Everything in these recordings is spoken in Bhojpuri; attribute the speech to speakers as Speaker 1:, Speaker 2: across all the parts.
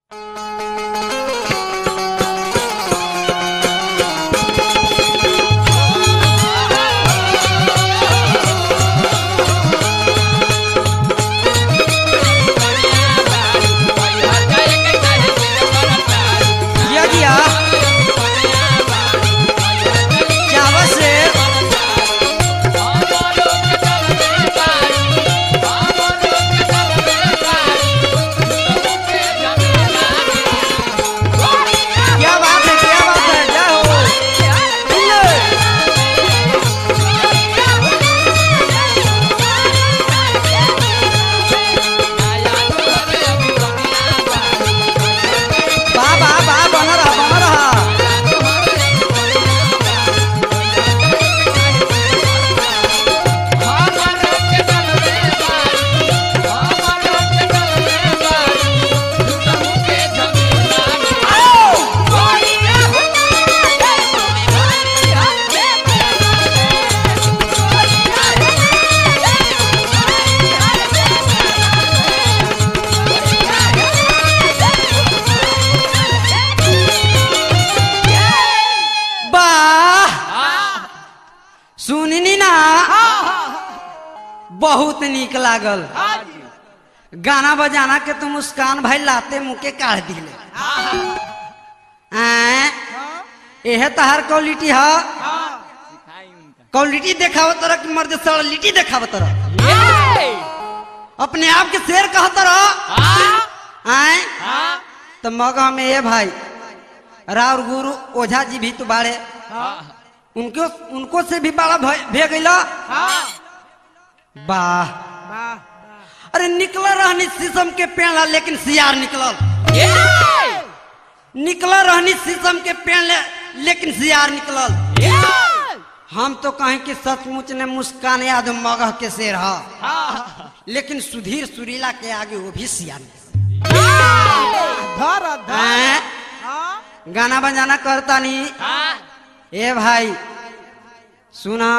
Speaker 1: बहुत नीक लागल
Speaker 2: हाँ जी
Speaker 1: गाना बजाना के तो मुस्कान भाई लाते मुँह के काढ़ दिले आय
Speaker 2: हाँ
Speaker 1: एहे तहार क्वालिटी है
Speaker 2: हाँ
Speaker 1: क्वालिटी देखाव तरह की मर्द सड़लिटी देखाव तरह अपने आप के शेर कह तरह आय तो मगह में ये भाई राउर गुरु ओझा जी भी तो बाड़े उनको उनको से भी बड़ा भय भे गईला वाह अरे निकल रहनी शीशम के पेड़ ला लेकिन सियार निकलल निकल रहनी शीशम के पेड़ ले, लेकिन सियार निकलल हम तो कहें कि सचमुच ने मुस्कान याद मगह के शेर है लेकिन सुधीर सुरीला के आगे वो भी सियार निकलल।
Speaker 2: धर धर
Speaker 1: हैं?
Speaker 2: हाँ
Speaker 1: गाना बजाना करता नहीं ए भाई सुना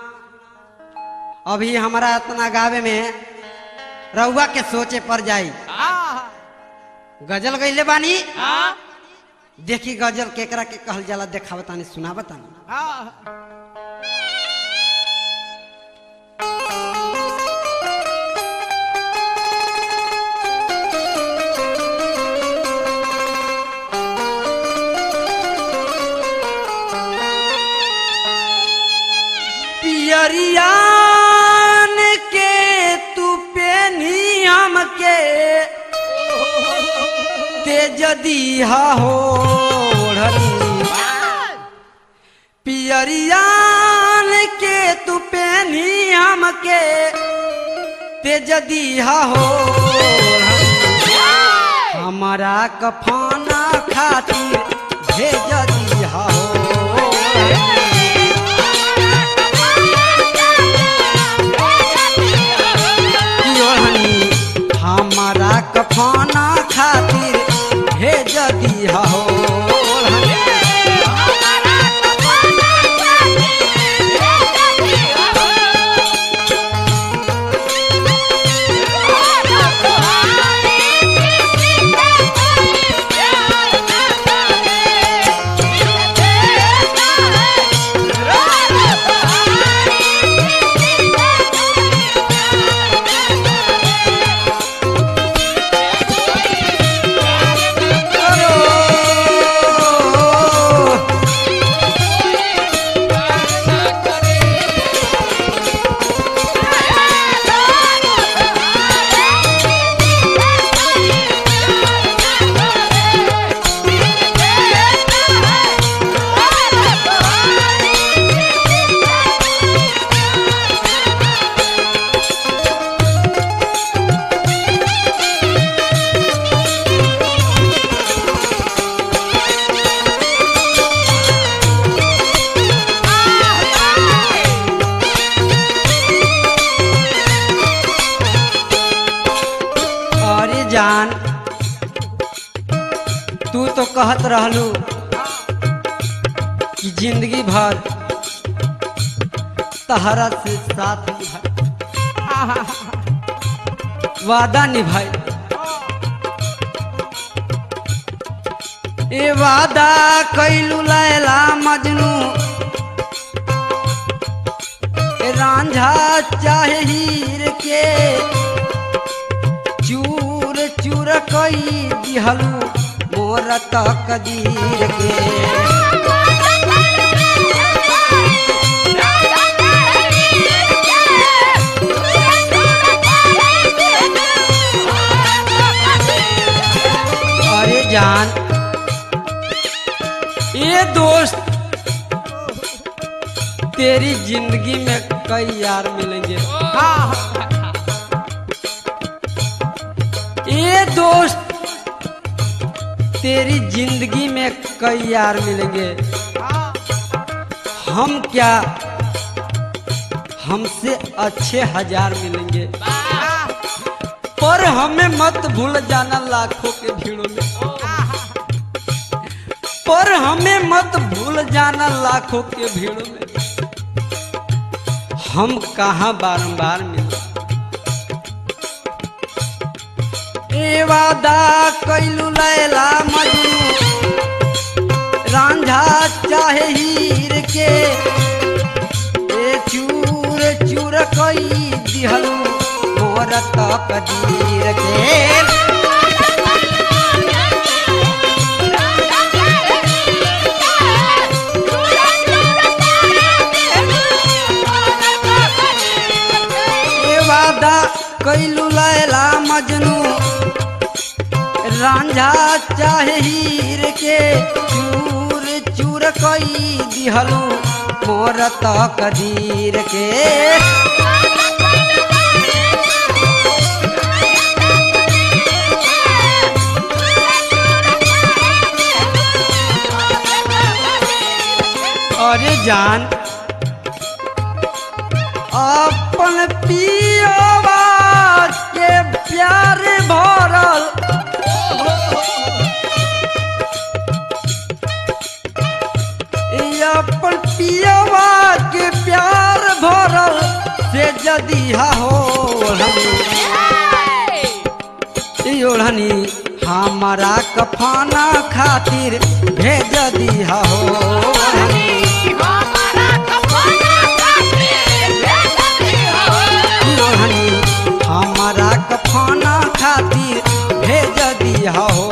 Speaker 1: अभी हमारा इतना गावे में रउआ के सोचे पर जाई
Speaker 2: हाँ
Speaker 1: गजल गईले बानी देखी गजल केकरा के कहल जाला देखावतानी सुनावतानी
Speaker 2: हाँ
Speaker 1: पियरियान के तू पेनी हमके तेज दीहा हो पियरियान के तू पेनी हमके तेज दीहा हो हमारा कफाना खातिर भेज दीहा हो योहनी हमारा कफाना खातिर भेज दिया हो अरे जान तू तो कहत रहलू कि जिंदगी भर तहरा से साथ निभाई वादा निभाई ए वादा कैलू लैला मजनू ए रांझा चाहे हीर के चूर चूर कई दिहलू मोर तकदीर के अरे जान ये दोस्त तेरी जिंदगी में कई यार मिलेंगे
Speaker 2: हाँ
Speaker 1: ये दोस्त तेरी जिंदगी में कई यार मिलेंगे
Speaker 2: हाँ
Speaker 1: हम क्या हमसे अच्छे हजार मिलेंगे
Speaker 2: हाँ
Speaker 1: पर हमें मत भूल जाना लाखों के भीड़ों में पर हमें मत भूल जाना लाखों के भीड़ों में हम कहाँ बारंबार मिले ए वादा कैलू लैला मजनू रांझा चाहे हीर के ए चूर चूर कई दिहलू मोर तकदीर के ए वादा कैलू लैला मजनू रांझा चाहे हीर के चूर चूर कई दिहलू मोर तकदीर के अरे जान अपन पियोवा के प्यार भरल ई अपन पियोवा के प्यार भरल से जदी हो ओढ़नी हमारा कफाना खातिर भेज दिया हो ओढ़नी हमारा कफाना खातिर भेज दिया हो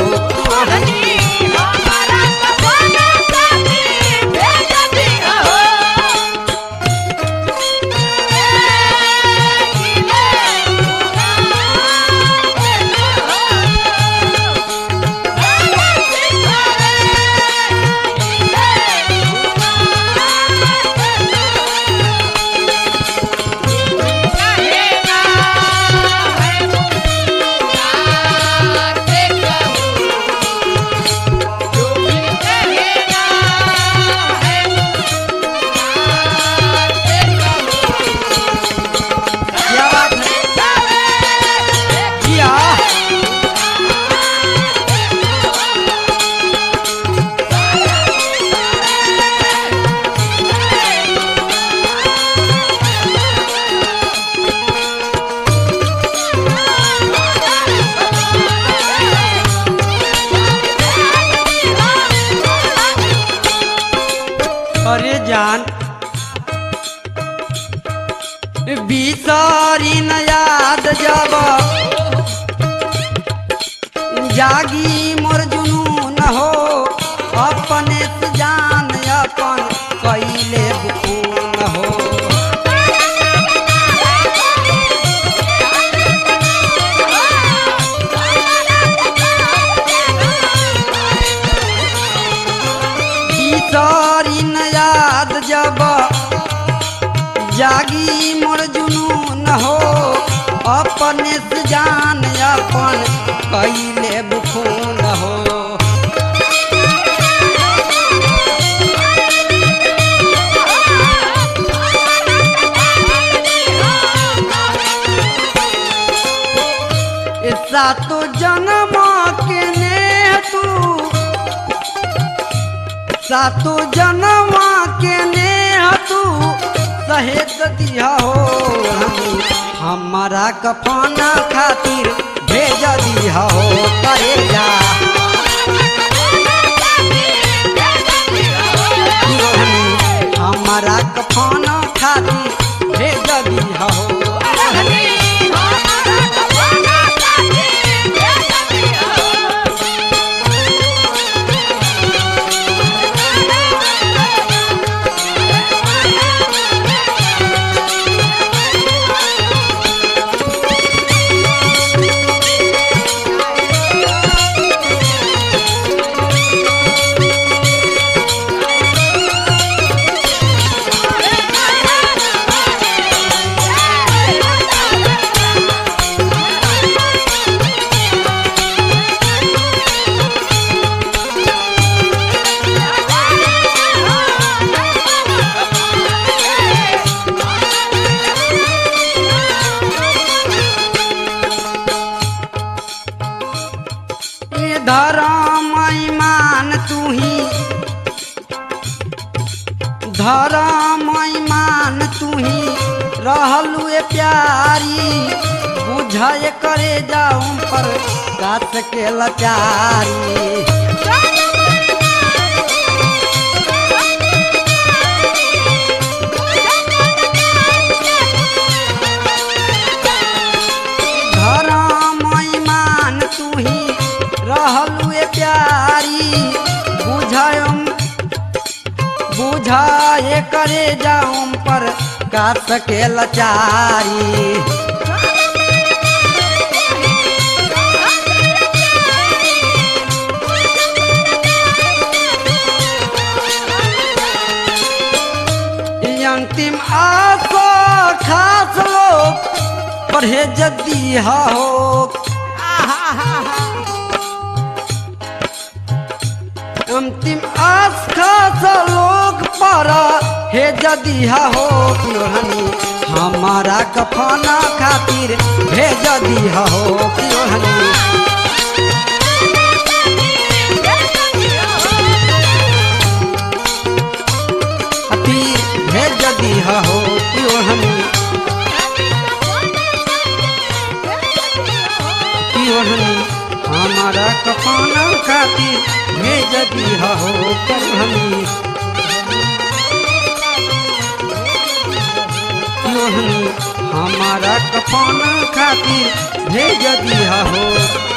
Speaker 1: क्या बात है किया अरे जान बिसारी न याद जब जागी मोर जुनून हो अपने से जान अपन कैले बुकून हो बिसारी न याद जब जागी मोर जुनून हो अपने से जान अपन कैले बुखून हो ऐसा तो जन्म के ने तू सातो जनवा के ने तू सहेत दिया हो हम- हमारा कफाना खातिर भेज दिया हो करे जा धर्म ईमान तू ही रहलू ए प्यारी बुझाए करे जाऊं पर गाछ के लचारी धर्म ईमान तू ही रहलू ए प्यारी बुझायम बुझाए करे जाऊं पर काट के लचारी ई अंतिम आसो खास लोग परहेज दिया हो अंतिम आस खास लोग पर हे जदिहा हो कियोहनी हमारा कफना खातिर भेज दिहा हो कियोहनी खातिर भेज दिहा हो कियोहनी कियोहनी हमारा कफना खातिर भेज दिहा हो कियोहनी कियोहनी हमारा कफना खातिर भेज दिहा हो